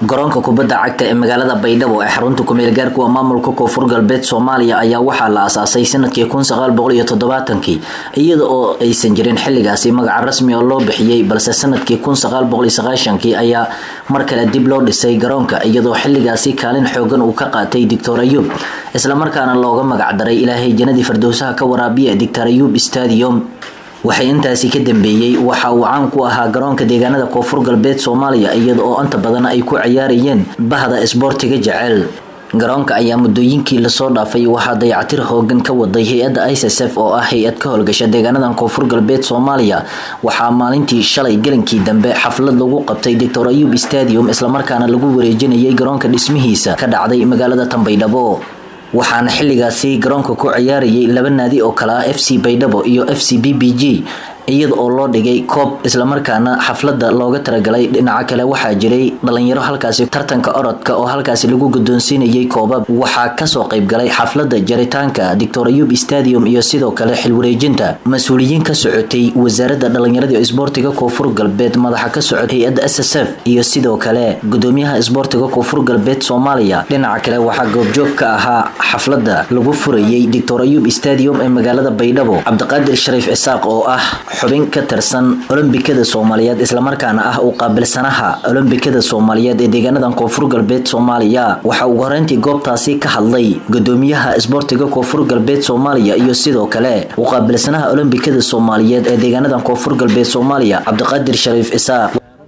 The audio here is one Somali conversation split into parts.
garoonka kubadda cagta ee magaalada baydhabo ee xarunta kumeelgaarka waa maamulka koonfur galbeed soomaaliya ayaa waxaa la aasaasay sanadkii kun sagaal boqol iyo toddobaatanki iyada oo aysan jirin xilligaasi magaca rasmi oo loo bixiyey balse sanadkii kun sagaal boqol iyo sagaashankii ayaa mar kale dib loo dhisay garoonka iyadoo xilligaasi kaalin xoogan uu ka qaatay doctor ayuub islamarkaana looga magacdaray ilaahay janadii fardowsaha ka waraabiya doctor ayuub stadium waxay intaasi ka dambeeyey waxa uu caan ku ahaa garoonka deegaanada koonfur galbeed soomaaliya iyada oo inta badan ay ku ciyaarayeen bahda isboortiga jecel garoonka ayaa muddooyinkii lasoo dhaafay waxaa dayacatir hoogan ka waday hay-adda issf oo ah hay-ad ka howlgasha deegaanadan koonfur galbeed soomaaliya waxaa maalintii shalay gelinkii dambe xaflad lagu qabtay doctor ayuub stadium islamarkaana lagu wareejinayay garoonka dhismihiisa ka dhacday magaalada tanbaydhabo waxaana xilligaasi garoonka ku ciyaarayay laba naadi oo kale ah f c baydhabo iyo f c b b g iyada oo loo dhigay koob islamarkaana xaflada looga talagalay dhinaca kale waxaa jiray dhalinyaro halkaasi tartanka orodka oo halkaasi lagu guddoonsiinayay koobab waxaa kasoo qaybgalay xaflada jaritaanka doctor ayuub stadium iyo sidoo kale xilwareejinta mas-uuliyiin ka socotay wasaaradda dhalinyarada isboortiga koonfur galbeed madaxa ka socotay hay-adda s s f iyo sidoo kale gudoomiyaha isboortiga koonfur galbeed soomaaliya dhinaca kale waxaa goobjoog ka ahaa xaflada lagu furayay doctor ayuub stadium ee magaalada baydhabo cabdiqaadir shariif cisaaq oo ah xubin ka tirsan olombikada soomaaliyeed islamarkaana ah uu qaabilsanaha olombikada soomaaliyeed ee deegaanadan koonfur galbeed soomaaliya waxaa ugu horeyntii goobtaasi ka hadlay gudoomiyaha isboortiga koonfur galbeed soomaaliya iyo sidoo kale uu qaabilsanaha olombikada soomaaliyeed ee deegaanadan koonfur galbeed soomaaliya cabdiqaadir shariif isaaq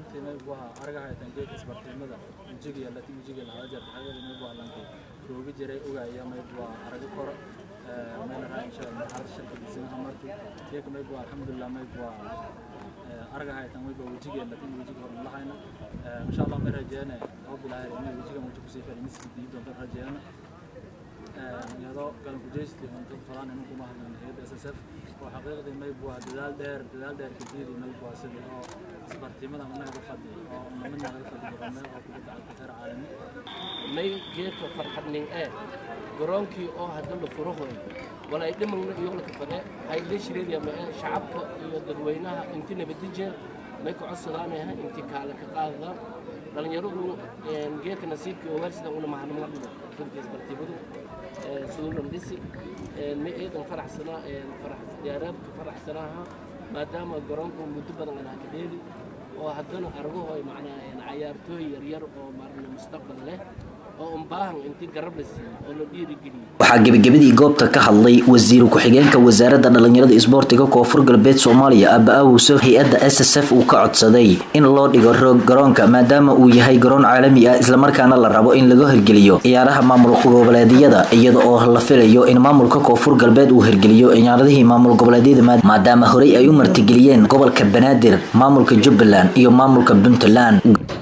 geeka mayb waa alxamdulilah mayb waa aragahaytan mayba wejigeena lakin wejiga hor lahayna insha allah may rajeene oo bilaahay inay wejiga muji kusii fadhi miski diib doonta rajeena iyadoo galan kujeysti on dad falaan inuu kuma hadlan hayadda s s f oo xaqiiqdii mayb waa dadaal dheer dadaal dheer kadidi mayb waa sidii oo isbartiimada anaga fadhi oo namidna laga fadhi garoome oo kubadda cagta heer caalami may geedka farxadnin ee garoonkii oo hadda la furo hooyo wala ay dhimagna iyo la kafade ay la shireeya ma shacabka iyo dadweynaha inti nabadijeel may ku codsadaanayaha inti kaale ka qaadadaan dhalinyaradu geedka nasiibkii oo weersida una mahanimada dhigo runtii isbartiibadu suulan dhisi may eedan faraxsanaa farax diyaaraadka faraxsanaaha maadaama garoonku muddo badan anaa ka dheeli oo haddana argahoy macnaa cayaartooy yaryar oo maarna mustaqbal leh oo un baahan intii garab la siiyo oo la dhiirigeliyo waxaa gebagabadii goobta ka hadlay wasiiru ku-xigeenka wasaaradda dhalinyarada isboortiga koonfur galbeed soomaaliya aba awusuf hay-adda s s f uu ka codsaday in loo dhigo roog garoonka maadaama uu yahay garoon caalami ah islamarkaana la rabo in laga hirgeliyo ciyaaraha maamul goboleedyada iyada oo la filayo in maamulka koonfur galbeed uu hirgeliyo ciyaaradihii maamul goboleedyada maadaama horey ay u martigeliyeen gobolka banaadir maamulka jubbaland iyo maamulka puntland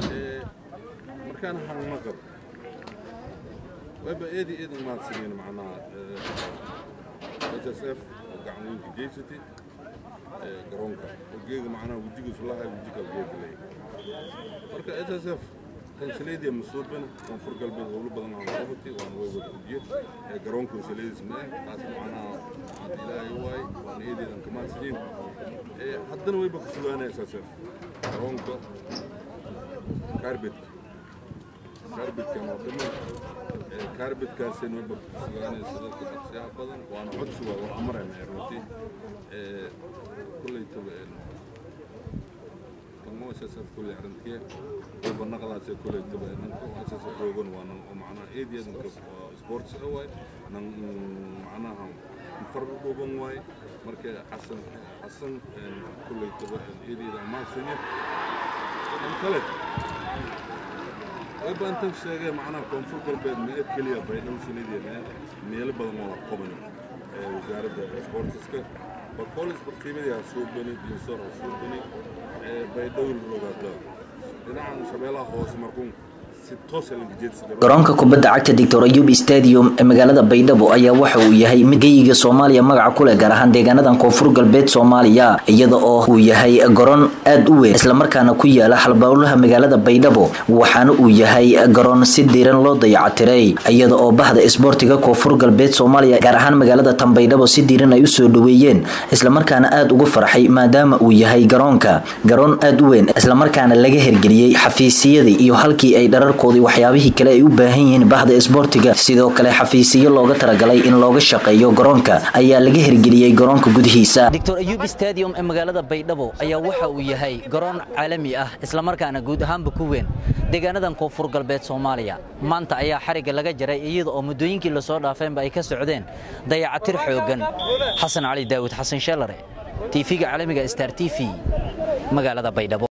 wayba eedi eedan mahadsanyiin macnaha s s f oo gacanweynka geysatay garoonka oo geega macnaha wejigiisu lahay wejiga geega leeyahay marka s s f kansalaydiya masuubana koonfur galbeed howlo badan aan qabatay waana way wada ujiye garoonka kansalaydiis ma ah taas macnaha hadda ilaahay waay waana eedeedan ka mahadsanyiin haddana wayba ku sugaanaya s s f garoonka kaarbetka kaarbedkan oo dhammaan kaarbedkaasina wayba sugaanaysa dadka dhaqsiyaha badan waana codsi waa wax marayna runtii kulley taba tamo ssf kulley arrintiye wayba naqdaase kulley taba nanka ssf roogan waa nan oo macnaha eediyadanka sports a waay nan macnaha far dhuuban waay marka xasan xasan kulley taba eediyada amaansanya dan kale bantan sheegay macnaha koonfur galbeed meed keliya baydhabo sanadeena meelo badan oo la qabayo wasaaradda sportiska bakolis bartiimada soo bani dinsor soo bani baydhabo rogaada dhinacan shabeelaha hoose markuun garoonka kubadda cagta doctor ayuub stadium ee magaalada baydhabo ayaa waxa uu yahay mid geyiga soomaaliya magaca ku leh gaar ahaan deegaanadan koonfur galbeed soomaaliya iyada oo uu yahay garoon aad u weyn islamarkaana ku yaala halbowlaha magaalada baydhabo waxaana uu yahay garoon si diiran loo dayactiray iyada oo bahda isboortiga koonfur galbeed soomaaliya gaar ahaan magaalada tan baydhabo si diiran ay usoo dhaweeyeen islamarkaana aad ugu farxay maadaama uu yahay garoonka garoon aad u weyn islamarkaana laga hergeliyey xafiisyadii iyo halkii ay dharar dharkoodii waxyaabihii kale ay u baahan yihiin bahda isboortiga sidoo kale xafiisiyo looga talagalay in looga shaqeeyo garoonka ayaa laga hirgeliyey garoonka gudihiisa doctor ayub stadium ee magaalada baydhabo ayaa waxa uu yahay garoon caalami ah islamarkaana guud ahaanba ku weyn deegaanadan koonfur galbeed soomaaliya maanta ayaa xarigga laga jaray iyada oo muddooyinkii lasoo dhaafeenba ay ka socdeen dayacatir xoogan xasan cali daawud xasan sheelare tv-ga caalamiga star t v magaalada baydhabo